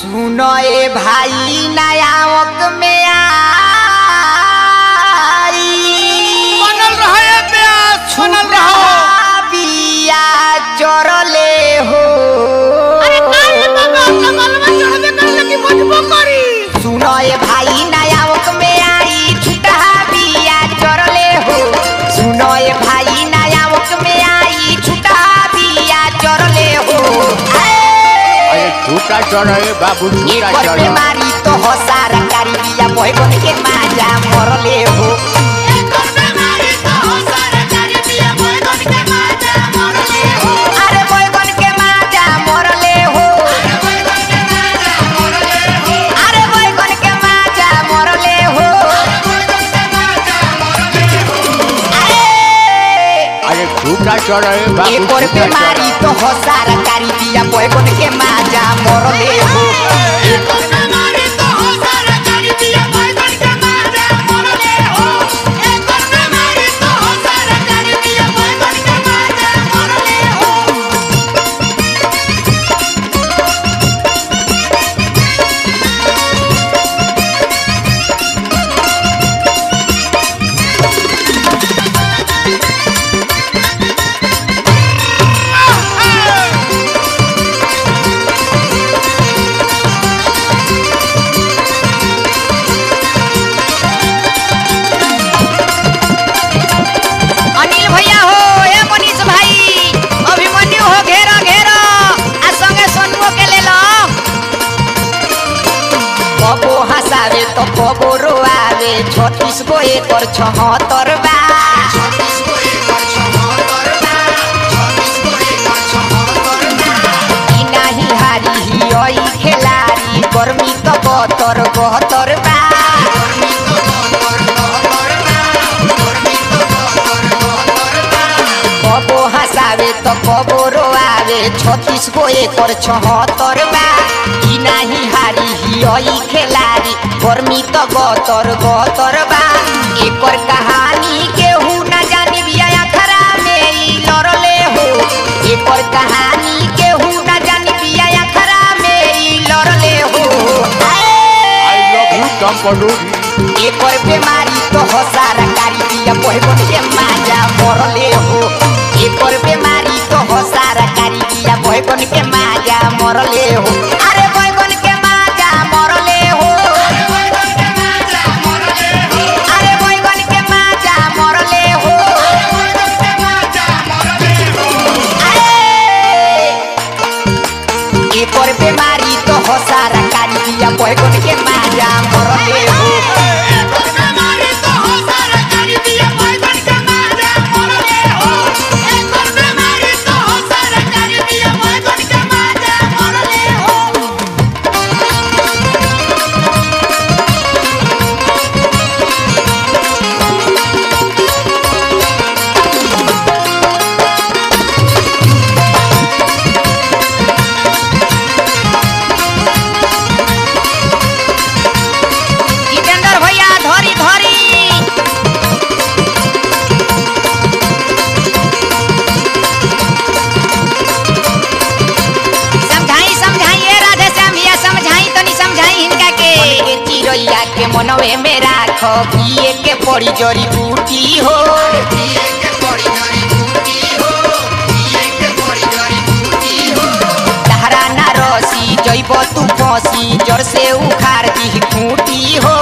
सुनो ए भाई नयावक में आई बनल रहे प्यास बनल रहो बिया चरले हो अरे काहे बाबा कमलवा चढ़बे करले कि बजबो करी सुनो ए भाई नयावक में आई छुटा बिया चरले हो सुनो ए भाई नयावक में आई छुटा बिया चरले हो आए! अरे झूठा चढ़े बाबू झूठा एकर चढ़े बीमारी तो हो सारा कारी बिया बहगन के माजा मरले हो एकर बेमारी तो हो सारा कारी बिया बैगन के माजा मरले हो अरे बहगन के माजा मरले हो बैगन के माजा मरले हो अरे बहगन के माजा मरले हो बैगन के माजा मरले हो अरे अरे झूठा चढ़े बाबू एकर झूठा बीमारी चढ़े तो हो सारा कारी बिया बहगन के माजा मरले हो एकर बेमारी तो हो सारा कारी बिया बैगन के माजा मरले हो एकर बेमारी तो हो सारा कारी बिया बैगन के माजा मरले हो अनिल भैया हो ए मनीष भाई अभिमन्यु हो घेरा घेरा आ संगे सोनुओ के ले लो कबो हंसावे तो कबो रोआवे छत्तीस गो एकर छहत्तर बा ई नाही हारी हियई खेलारी गर्मी तो बहत्तर बहत्तर बा कबो हंसावे तो कबो रोआवे छत्तीस गो एकर छहत्तर बा ई नाही हारी हियई खेलारी गर्मी तो बहत्तर बहत्तर बा एकर कहानी केहू न जानी बिया अखरा में ई लड़ले हो एकर कहानी केहू न जानी बिया अखरा में ई लड़ले हो आई आए! लव यू कंपनी एकर बीमारी तो हो सारा कारी बिया बहगन के माजा मरले हो एकर बीमारी तो हो सारा कारी बिया बहगन के माजा मरले हो अरे बहगन के माजा मरले हो अरे बहगन के माजा मरले हो अरे! एकर बीमारी तो हो सारा कारी बिया बहगन के माजा मरले हो जितेंद्र भैया धरी धरी समझाई समझाई ए राधे श्याम भैया समझाई तनी समझाई हिनका के चिड़ैया के मनवे में राख पिए के पड़ी जड़ी बूटी हो तहरा ना रसी जैब तू फसी जड़ से उखाड़ दी खूटी हो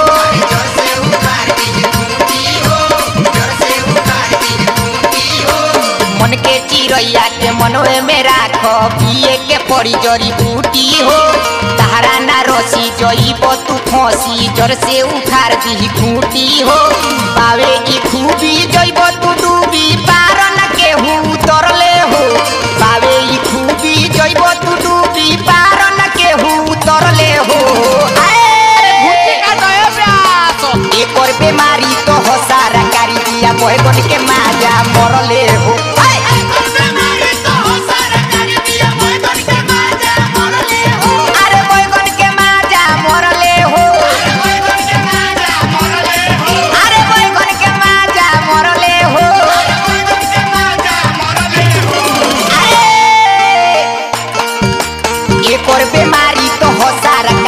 मन के चिड़ैया के मनवे में राख पिए के पड़ी जड़ी बूटी हो तहरा ना रसी जईब तू फसी जड़ से उखाड़ दी खूटी हो पावे ई खूबी जईब तू डूबी पार न केहू उतरले हो पावे ई खूबी जईब तू डूबी पार न केहू उतरले हो आए! एकर बीमारी तो हो सारा कारी दिया बहगन के माजा मरले हो आए! अरे बैगन के माजा मरले हो अरे बैगन के माजा मरले हो अरे! एकर बीमारी तो हो सारा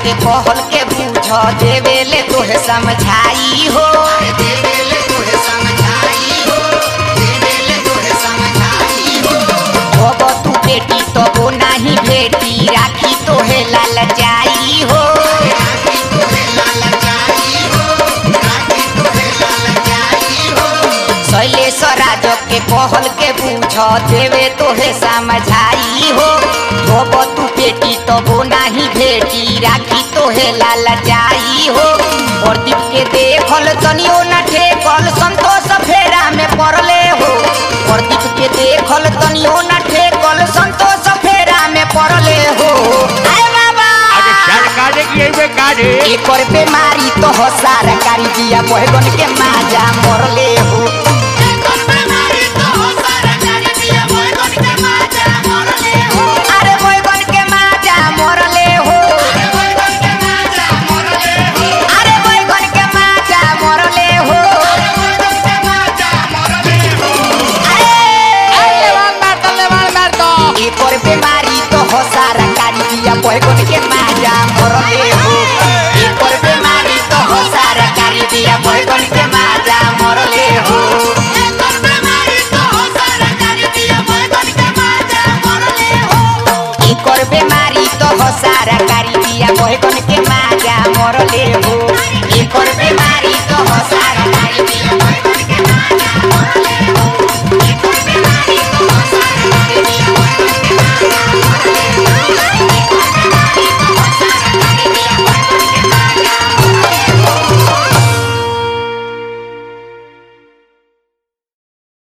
के कहल के बूझ देवेले तोहे समझाई हो देवेले तोहे समझाई हो देवेले तोहे समझाई हो अब तू बेटी तबो नाही भेटी राखी तोहे लाल जाई हो राखी तोहे लाल जाई हो राखी तोहे लाल जाई हो शैलेश राज के कहल के बूझ देवे तोहे समझाई हो अब तू बेटी तबो नाही भेटी राखी तोहे लाल जाई हो प्रदीप के देखल तनियो न ठेकल संतोष फेरा में पड़ले हो प्रदीप के देखल तनियो न ठेकल संतोष फेरा में पड़ले हो आय बाबा अरे सरकार की ये बेकार है एकर बेमारी तो हो सरकारी दिया बहगन के माजा मरले हो